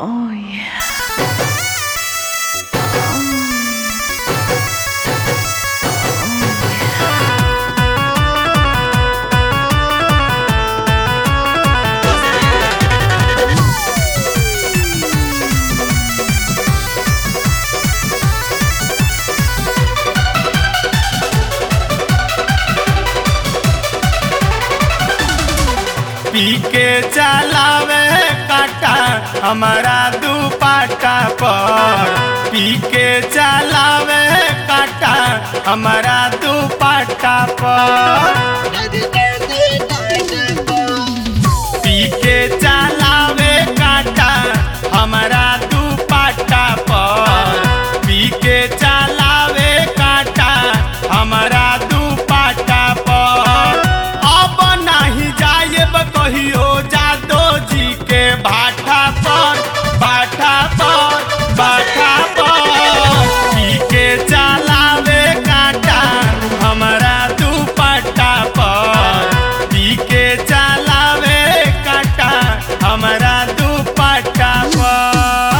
Oh yeah. पी के चलावे काटा हमारा दुपाटा पर पी के चलावे काटा हमारा दुपाटा पर पी के चलावे काटा हमारा दुपाटा पर पी के चलावे काटा हमारा दुपाटा पर अब नहीं जाएब कहियो जादो जी के भाटा पर भाटा पर भाटा पर पी के चलावे काटा हमारा दुपट्टा पर पी के चलावे काटा हमारा दुपट्टा पर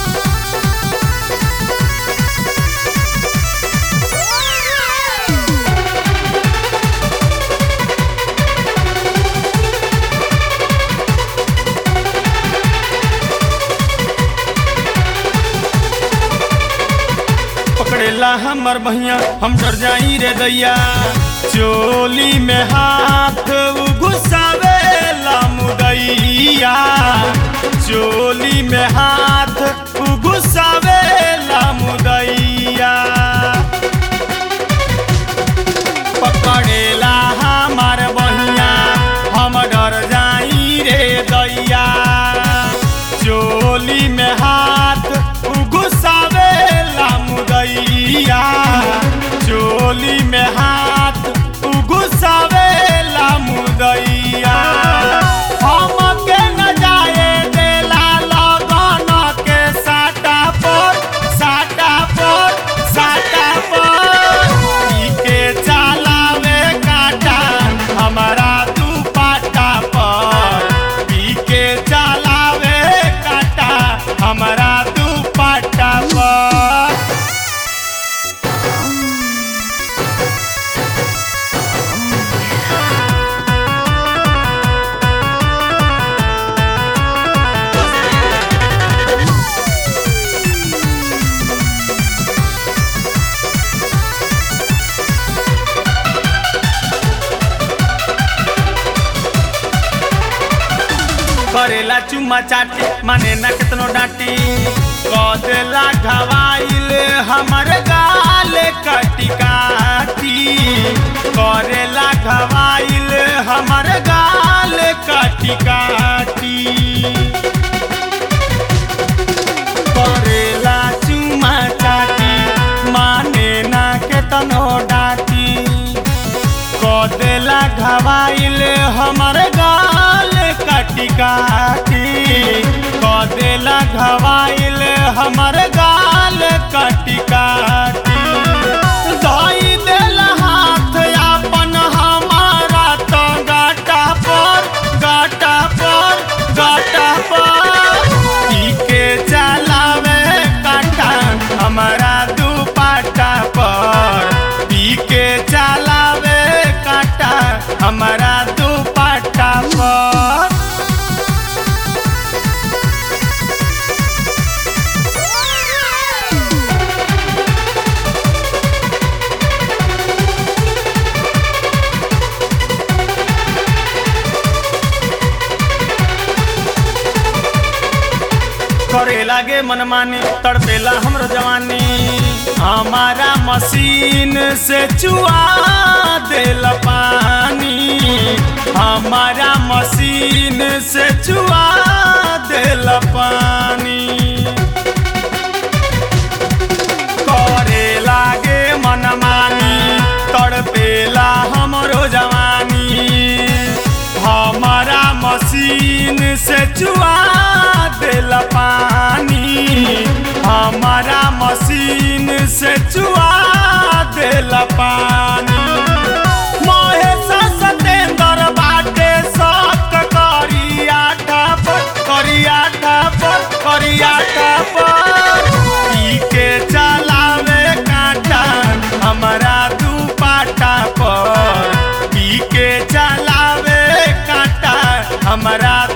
पकड़ेला हमर बहिया हम डर जाई रे दैया चोली में हाथ उ घुसावेला मुदैया चोली में हाथ उ घुसावेला मुदैया पकड़ेला हमार बहिया हम डर जाई रे दैया चोली में हाथ उ घुसावेला मुदैया चोली में हाथ उ घुसावेला मुदैया हम के न जाए देला लगन के साटा पर साटा पर साटा पर ई के चलावे काटा हमारा दुपट्टा पर ई के चलावे काटा हमारा दुपट्टा पर करेला चुम्मा चाटी माने ना कितनो डांटी कदेला घवाइल हमर गाल कटी काटी करेला घवाइल हमर गाल कटी काटी करेला चुम्मा चाटी माने ना केतनो डांटी कदेला घवाइल हमर गाल काटी काटी कदेला घवाइल हमर गाल काटी काटी धोई देला हाथ अपन हमारा तो गाटा पर गाटा पर गाटा पर ई के चलावे काटा हमारा दुपट्टा पर पी के चलावे काटा हमारा दुपट्टा पर करे लागे मनमानी तड़पेला हमरो जवानी हमारा मशीन से चुआ देल पानी हमारा मशीन से चुआ देल पानी करे लागे मनमानी तड़पेला हमरो जवानी हमारा मशीन से चुआ देला पानी हमारा मशीन से चुआ देला पानी महेश सतेंद्र बाटे शक करिया ठप करिया ठप हमरा